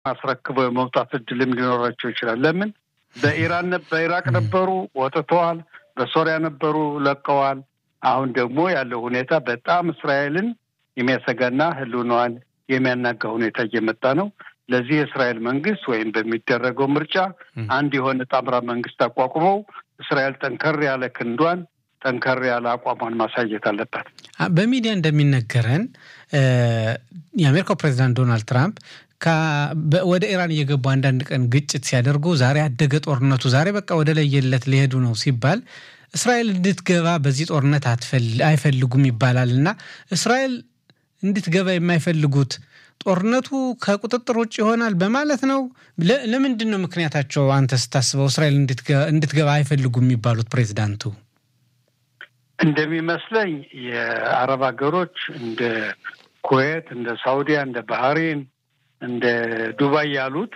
አስረክበው የመውጣት እድልም ሊኖራቸው ይችላል። ለምን በኢራን በኢራቅ ነበሩ ወጥተዋል፣ በሶሪያ ነበሩ ለቀዋል። አሁን ደግሞ ያለው ሁኔታ በጣም እስራኤልን የሚያሰጋና ሕልውናዋን የሚያናጋ ሁኔታ እየመጣ ነው። ለዚህ የእስራኤል መንግስት ወይም በሚደረገው ምርጫ አንድ የሆነ ጣምራ መንግስት አቋቁመው እስራኤል ጠንከር ያለ ክንዷን ጠንከር ያለ አቋሟን ማሳየት አለባት። በሚዲያ እንደሚነገረን የአሜሪካው ፕሬዚዳንት ዶናልድ ትራምፕ ወደ ኢራን እየገቡ አንዳንድ ቀን ግጭት ሲያደርጉ ዛሬ አደገ ጦርነቱ፣ ዛሬ በቃ ወደ ለየለት ሊሄዱ ነው ሲባል እስራኤል እንድትገባ በዚህ ጦርነት አይፈልጉም ይባላል እና እስራኤል እንድትገባ የማይፈልጉት ጦርነቱ ከቁጥጥር ውጭ ይሆናል በማለት ነው። ለምንድን ነው ምክንያታቸው? አንተ ስታስበው እስራኤል እንድትገባ አይፈልጉም የሚባሉት ፕሬዚዳንቱ? እንደሚመስለኝ የአረብ ሀገሮች እንደ ኩዌት፣ እንደ ሳውዲያ፣ እንደ ባህሬን፣ እንደ ዱባይ ያሉት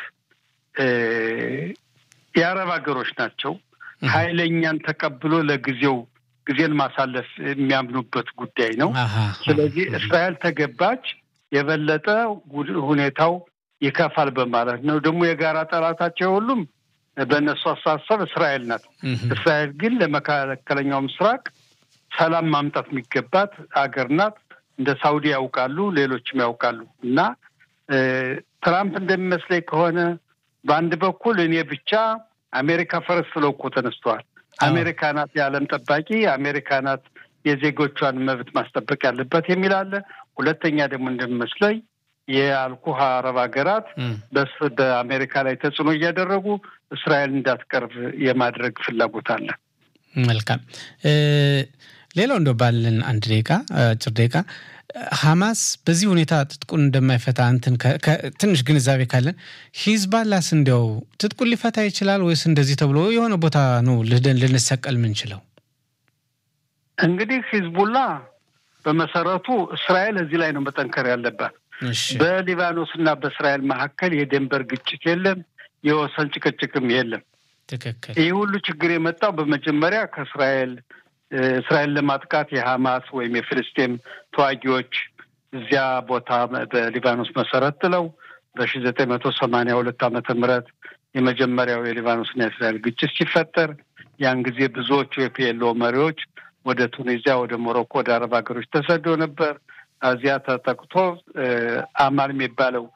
የአረብ ሀገሮች ናቸው። ኃይለኛን ተቀብሎ ለጊዜው ጊዜን ማሳለፍ የሚያምኑበት ጉዳይ ነው። ስለዚህ እስራኤል ተገባች የበለጠ ሁኔታው ይከፋል በማለት ነው። ደግሞ የጋራ ጠላታቸው ሁሉም በእነሱ አስተሳሰብ እስራኤል ናት። እስራኤል ግን ለመካከለኛው ምስራቅ ሰላም ማምጣት የሚገባት አገር ናት። እንደ ሳውዲ ያውቃሉ፣ ሌሎችም ያውቃሉ። እና ትራምፕ እንደሚመስለኝ ከሆነ በአንድ በኩል እኔ ብቻ አሜሪካ ፈረስ ብለው እኮ ተነስተዋል። አሜሪካ ናት የዓለም ጠባቂ፣ አሜሪካ ናት የዜጎቿን መብት ማስጠበቅ ያለበት የሚል አለ። ሁለተኛ ደግሞ እንደሚመስለኝ የአልኩህ አረብ ሀገራት በአሜሪካ ላይ ተጽዕኖ እያደረጉ እስራኤል እንዳትቀርብ የማድረግ ፍላጎት አለ። መልካም። ሌላው እንደ ባለን አንድ ደቂቃ አጭር ደቂቃ ሐማስ በዚህ ሁኔታ ትጥቁን እንደማይፈታ እንትን ትንሽ ግንዛቤ ካለን ሂዝባላስ እንዲያው ትጥቁን ሊፈታ ይችላል ወይስ እንደዚህ ተብሎ የሆነ ቦታ ነው ልደን ልንሰቀል ምንችለው? እንግዲህ ሂዝቡላ በመሰረቱ እስራኤል እዚህ ላይ ነው መጠንከር ያለባት። በሊባኖስ እና በእስራኤል መካከል የድንበር ግጭት የለም፣ የወሰን ጭቅጭቅም የለም። ትክክል። ይህ ሁሉ ችግር የመጣው በመጀመሪያ ከእስራኤል እስራኤል ለማጥቃት የሐማስ ወይም የፍልስጤም ተዋጊዎች እዚያ ቦታ በሊባኖስ መሰረት ጥለው በሺ ዘጠኝ መቶ ሰማንያ ሁለት ዓመተ ምህረት የመጀመሪያው የሊባኖስና የእስራኤል ግጭት ሲፈጠር ያን ጊዜ ብዙዎቹ የፒኤልኦ መሪዎች ወደ ቱኒዚያ፣ ወደ ሞሮኮ፣ ወደ አረብ ሀገሮች ተሰዶ ነበር። እዚያ ተጠቅቶ አማል የሚባለው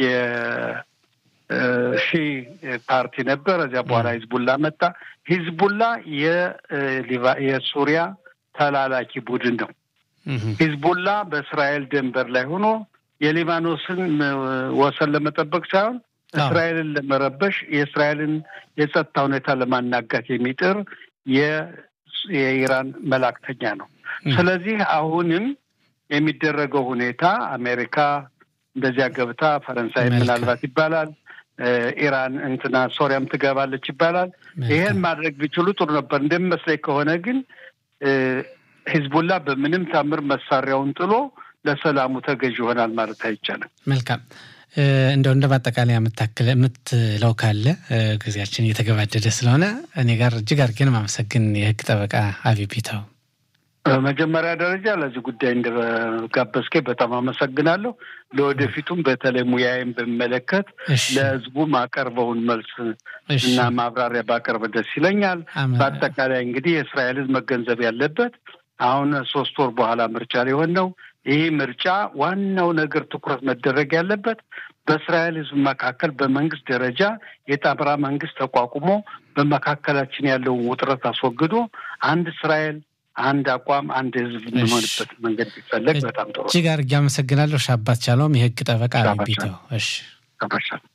የሺ ፓርቲ ነበር። እዚያ በኋላ ሂዝቡላ መጣ። ሂዝቡላ የሱሪያ ተላላኪ ቡድን ነው። ሂዝቡላ በእስራኤል ድንበር ላይ ሆኖ የሊባኖስን ወሰን ለመጠበቅ ሳይሆን እስራኤልን ለመረበሽ የእስራኤልን የጸጥታ ሁኔታ ለማናጋት የሚጥር የኢራን መላክተኛ ነው። ስለዚህ አሁንም የሚደረገው ሁኔታ አሜሪካ እንደዚያ ገብታ ፈረንሳይ ምናልባት ይባላል ኢራን እንትና ሶሪያም ትገባለች ይባላል። ይሄን ማድረግ ቢችሉ ጥሩ ነበር። እንደሚመስለኝ ከሆነ ግን ሂዝቡላ በምንም ታምር መሳሪያውን ጥሎ ለሰላሙ ተገዥ ይሆናል ማለት አይቻልም። መልካም እንደው እንደ ማጠቃለያ የምትለው ካለ ጊዜያችን እየተገባደደ ስለሆነ እኔ ጋር እጅግ አድርጌን ማመሰግን የህግ ጠበቃ አቢቢታው በመጀመሪያ ደረጃ ለዚህ ጉዳይ እንደጋበዝከኝ በጣም አመሰግናለሁ። ለወደፊቱም በተለይ ሙያዬን በሚመለከት ለህዝቡ ማቀርበውን መልስ እና ማብራሪያ ባቀርብ ደስ ይለኛል። በአጠቃላይ እንግዲህ የእስራኤልን መገንዘብ ያለበት አሁን ሶስት ወር በኋላ ምርጫ ሊሆን ነው። ይህ ምርጫ ዋናው ነገር ትኩረት መደረግ ያለበት በእስራኤል ህዝብ መካከል በመንግስት ደረጃ የጣምራ መንግስት ተቋቁሞ በመካከላችን ያለውን ውጥረት አስወግዶ አንድ እስራኤል አንድ አቋም አንድ ህዝብ የሚሆንበት መንገድ ቢፈለግ በጣም ጥሩ። እጅግ አድርጌ አመሰግናለሁ። ሻባት ቻለውም የህግ ጠበቃ ቢተው። እሺ